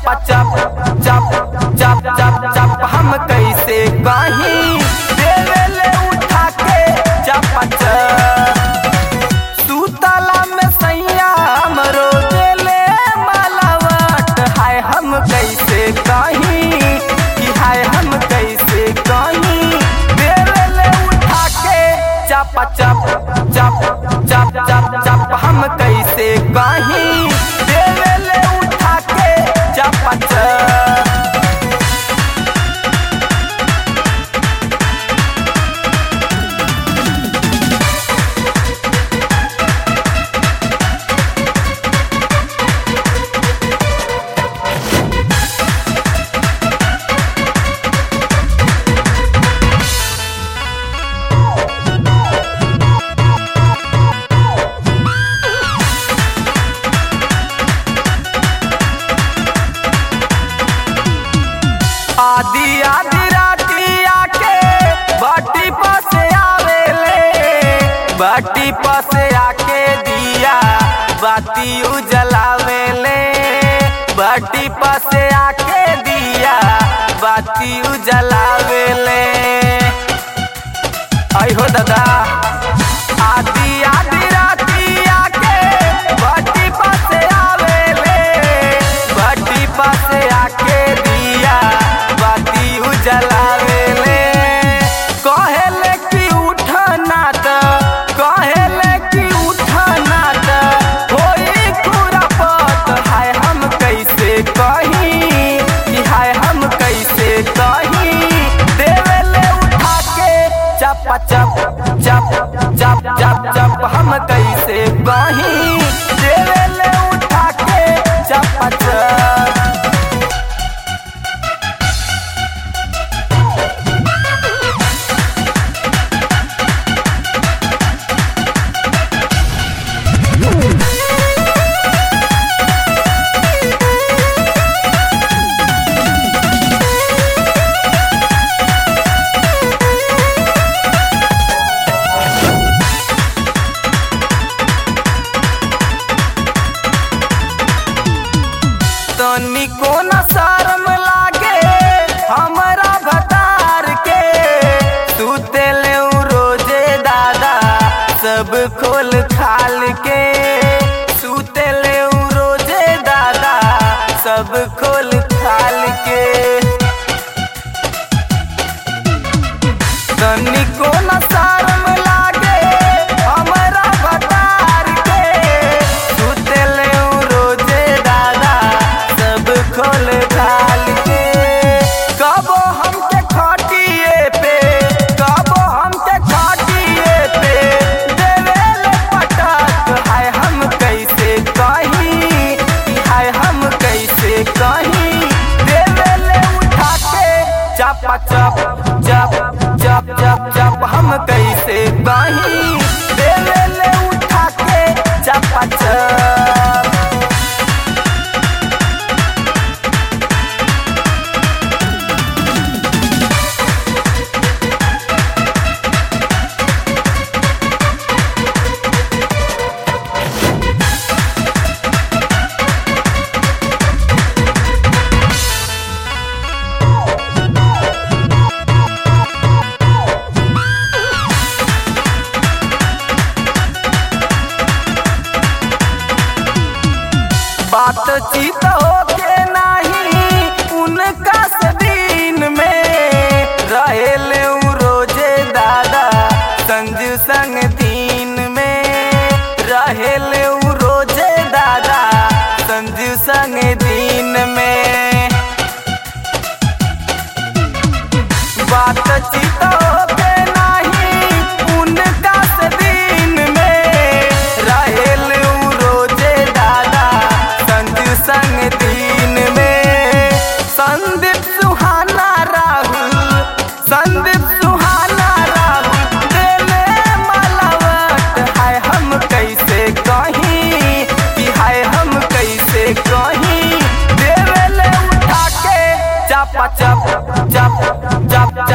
चप चप चप चप चप चप हम कैसे कहीं देवेले उठा के चप चप सुतला में सैया हमरो देले मालावट हाय हम कैसे कहीं कि हाय हम कैसे कहीं देवेले उठा के चप चप चप चप चप चप हम कैसे कहीं देवेले उठा के चप चप आदि आदि राती आके बाटी पास आवेले बाटी पास आके दिया बाती उजलावेले बाटी पास आके दिया बाती उजलावेले आई हो दादा आदि आदि राती आके बाटी पास आवेले बाटी पास आके दिया बाती उजलावेले कहेले कि उठना त कहेले कि उठना त होई खुरापत हाय हम कैसे कहीं कि हाय हम कैसे कहीं देवेले उठा के चप चप चप चप चप चप हम कैसे कहीं देवेले उठा के चप चप तनिको न शर्म लागे हमरा भतार के सुतेले उ रोजे दादा सब खोल खाल के सुतेले उ रोजे दादा सब खोल खाल के तनिको न शर्म लागे हमरा भतार के सुतेले उ रोजे दादा सब खोल खाल के कबो हमके खटिए पे कबो हमके खटिए पे देवेले पटक हाय हम कैसे कहीं हाय हम कैसे कहीं देवेले उठा के चप चप चप चप चप चप हम कैसे कहीं देवेले उठा के चप चप बातचीत होके नाही उनका से दिन में रहेले उ रोजे दादा संजू संग दिन में रहेले उ रोजे दादा संजू संग दिन में बातचीत होके नाही उनका से दिन में रहेल उ रोजे दादा संजू संग दिन में संदीप सुहाना राहुल संदीप सुहाना राहुल देले मालावट हाय हम कैसे कहीं कि हाय हम कैसे कहीं देवेले उठा के चप चप चप चप